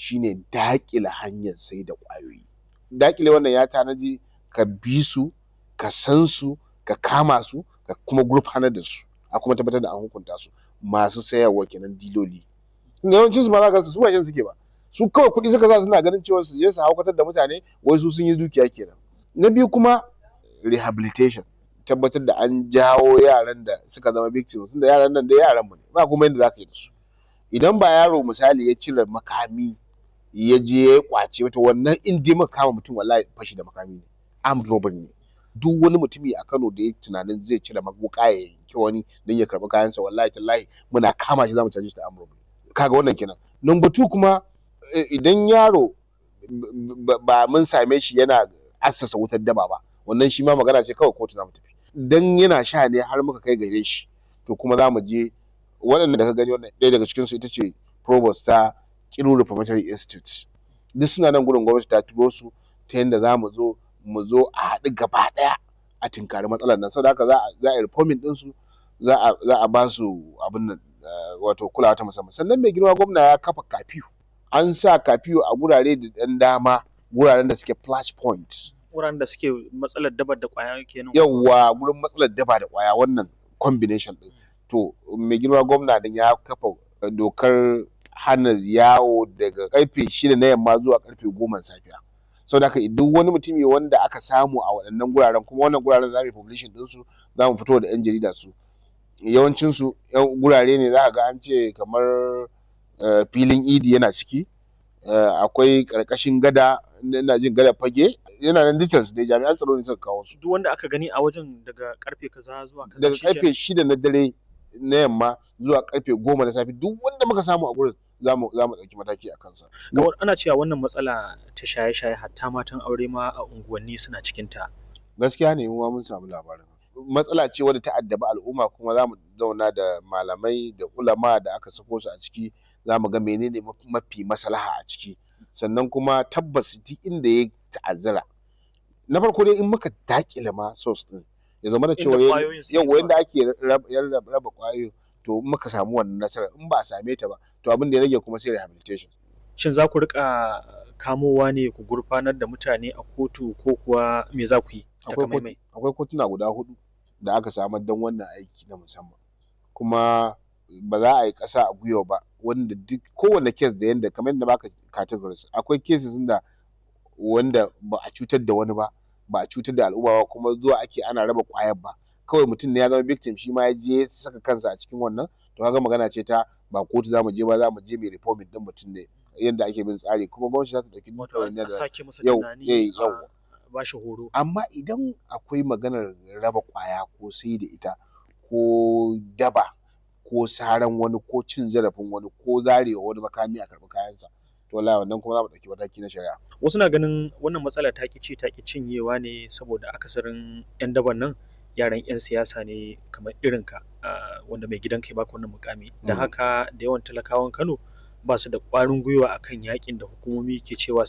shine daƙile hanyar sai da ƙwayoyi daƙile wannan ya tanaji ka bi su ka san su ka kama su ka kuma gurfanar da su a kuma tabbatar da an hukunta su masu sayarwa kenan diloli yawancin su ma za ka su ba shan suke ba su kawai kuɗi suka sa suna ganin cewa su je su haukatar da mutane wai su sun yi dukiya kenan na biyu kuma rehabilitation tabbatar da an jawo yaran da suka zama victims da yaran nan da yaran mu ne ba kuma yadda za ka yi da su idan ba yaro misali ya cire makami ya je ya kwace wata wannan in dai maka kama mutum wallahi fashi da makami ne armed robbery ne duk wani mutumi a Kano da ya tunanin zai cire wuka ya yanki wani don ya karɓi kayansa wallahi tallahi muna kama shi zamu caje shi da armed robbery kaga wannan kenan number two kuma idan yaro ba mun same shi yana assasa wutar daba ba wannan shi ma magana ce kawai kotu zamu tafi dan yana sha ne har muka kai gare shi to kuma za mu je waɗanda da ka gani wannan ɗaya daga cikinsu ita ce provost ta Kiru Reformatory Institute duk suna nan gurin gwamnati ta turo su ta yadda za mu zo mu zo a haɗu gaba ɗaya a tinkari matsalar nan saboda haka za a yi reforming ɗinsu za a ba su abin nan wato kulawa ta musamman sannan mai girma gwamna ya kafa kafiyu an sa kafiyu a gurare da ɗan dama guraren da suke flash point wuraren da suke matsalar daba da kwaya kenan yawwa gurin matsalar daba da kwaya wannan combination din to mai girma gwamna din ya kafa dokar hana yawo daga karfe shida na yamma zuwa karfe goma safiya sau da haka duk wani mutumi wanda aka samu a waɗannan guraren kuma wannan guraren za mu yi publishing ɗinsu za mu fito da 'yan jarida su yawancinsu gurare ne za ga an ce kamar filin idi yana ciki akwai ƙarƙashin gada ina jin gada fage yana nan details dai jami'an tsaro ne suka kawo su duk wanda aka gani a wajen daga karfe kaza zuwa kaza daga karfe shida na dare na yamma zuwa karfe goma na safe duk wanda muka samu a gurin za mu ɗauki mataki a kansa. Ga ana cewa wannan matsala ta shaye-shaye hatta matan aure ma a unguwanni suna cikin ta. Gaskiya ne mu mun samu labarin. Matsala ce wadda ta addaba al'umma kuma za mu zauna da malamai da ulama da aka sako su a ciki za mu ga menene mafi maslaha a ciki. Sannan kuma tabbas duk inda ya ta'azzara. Na farko dai in muka dakile ma source din ya zama da cewa yau yanda ake raba kwayoyi to muka samu wannan nasarar in ba a same ta ba to abin da ya rage kuma sai rehabilitation shin za ku rika kamowa ne ku gurfanar da mutane a kotu ko kuwa me za ku yi akwai kotuna guda hudu da aka samar don wannan aiki na musamman kuma ba za a yi ƙasa a gwiwa ba wanda duk kowane kes da yanda kamar yadda baka categories akwai cases da wanda ba a cutar da wani ba ba a cutar da al'umma ba kuma zuwa ake ana raba kwayar ba kawai mutum ne ya zama victim shi ma ya je saka kansa a cikin wannan to kaga magana ce ta ba kotu zamu je ba za mu je mai reforming din mutum ne yadda ake bin tsari kuma gwamnati za ta dauki dukkan da sake masa tunani ba shi horo amma idan akwai maganar raba kwaya ko sai da ita ko daba ko saran wani ko cin zarafin wani ko zarewa wani makami a karɓi kayansa to wallahi wannan kuma za mu ɗauki mataki na shari'a wasu na ganin wannan matsala ta ci ta ki cinyewa ne saboda akasarin yan daban nan yaran 'yan siyasa ne kamar irinka wanda mai gidan kai baka wannan mukami da haka da yawan talakawan kano ba su da ƙwarin gwiwa akan yakin da hukumomi ke cewa